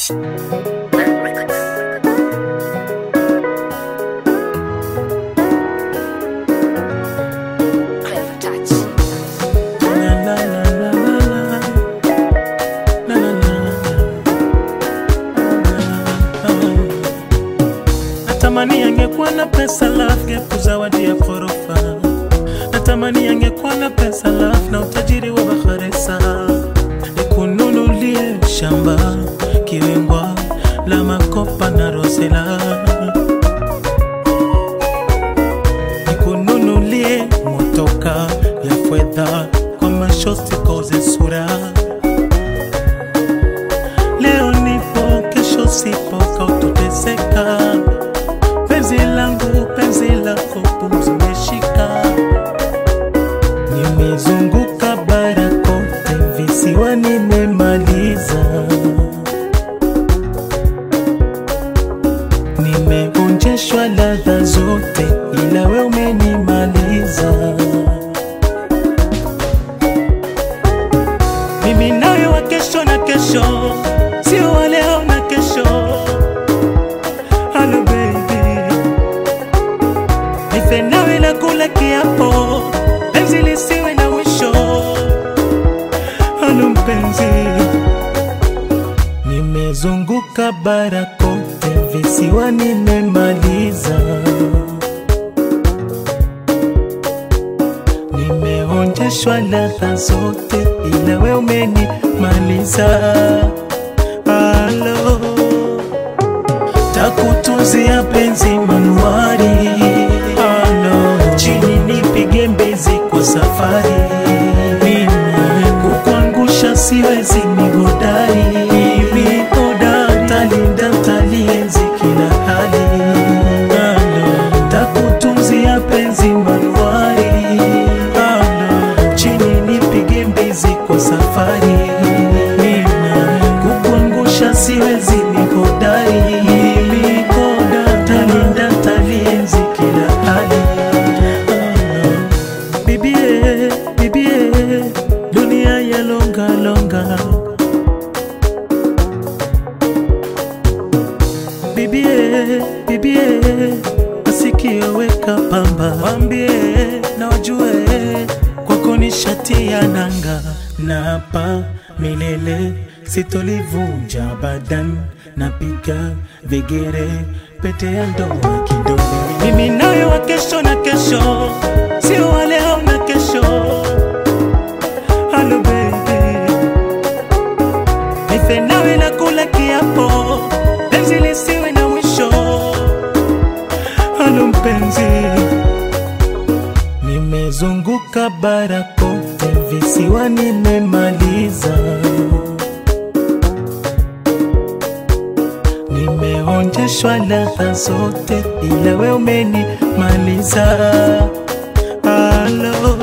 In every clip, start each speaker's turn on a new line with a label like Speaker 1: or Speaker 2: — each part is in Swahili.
Speaker 1: touch. Clever touch.
Speaker 2: La, la, la, la, la, la. La, la, la, la. Natamani angekuwa na pesa love ngekuzawadia ghorofa. Natamani angekuwa na pesa love na utajiri wa Bakhresa, nikununulie shamba Kiwengwa la makopa na Rosela, nikununulie motoka ya fedha kwa mashosti koze sura. Leo nipo, kesho sipo, kautoteseka. Penzi langu, penzi lako, pumzi umeshika. Nimezunguka bara kote, visiwa nimemaliza. Nimeonjeshwa ladha zote, ila we umenimaliza. Mimi nawe wa kesho na kesho, sio wa leo na kesho. Hello baby, nife nawe na kula kiapo, penzi lisiwe na mwisho. Hello mpenzi, nimezunguka bara kote, visiwa nimemaliza. Nimeonjeshwa ladha zote, ila we umenimaliza. Halo, takutunzia penzi manuari. Halo, chini nipige mbizi kwa safari. Mimi kukuangusha siwezi, ni hodari. Mimi hodari, talinda talienzi kila hali. Halo, takutunzia penzi manuari. Halo, chini nipige mbizi kwa safari. Mimi kukuangusha siwezi, ni hodari. Mimi hodari, talinda talienzi kila hali. Halo, Bibie, bibie, dunia ya longa longa. Bibie, bibie, masikio weka pamba, wambie na wajue kwako ni shati ya nanga, na hapa milele sitolivunja badan, napiga vigere pete ya ndoa kidole. Mimi nawe wa kesho na kesho, sio wa leo na kesho. Hello baby, nife nawe na kula kiapo, penzi lisiwe na mwisho. Halo mpenzi, nimezunguka bara kote, visiwa nimemaliza. Nimeonjeshwa ladha zote, ila we umenimaliza. Halo,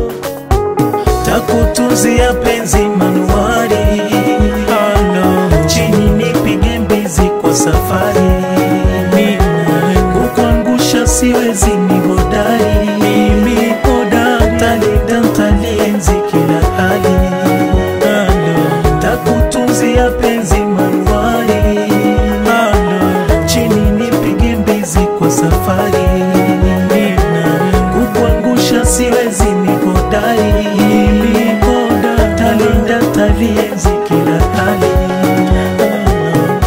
Speaker 2: takutunzia penzi manuari. Halo, chini nipige mbizi kwa safari. Mimi kukuangusha siwezi, ni hodari. Mimi hodari, talinda talienzi kila hali. Halo, takutunzia penzi manuari. Halo, chini nipige mbizi kwa safari. Mimi kukuangusha siwezi, ni hodari. Mimi hodari, talinda talienzi kila hali. Halo.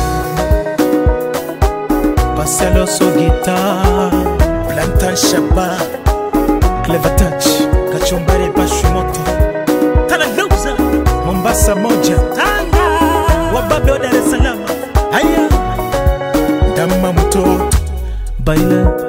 Speaker 2: Marcelo Sogita, Plantain Shaba, Clever Touch, Kachumbari Pashumoto, Talagauza, Mombasa moja, Tanga, Wababe wa Dar es Salaam, haya, Dama mtoto, Baila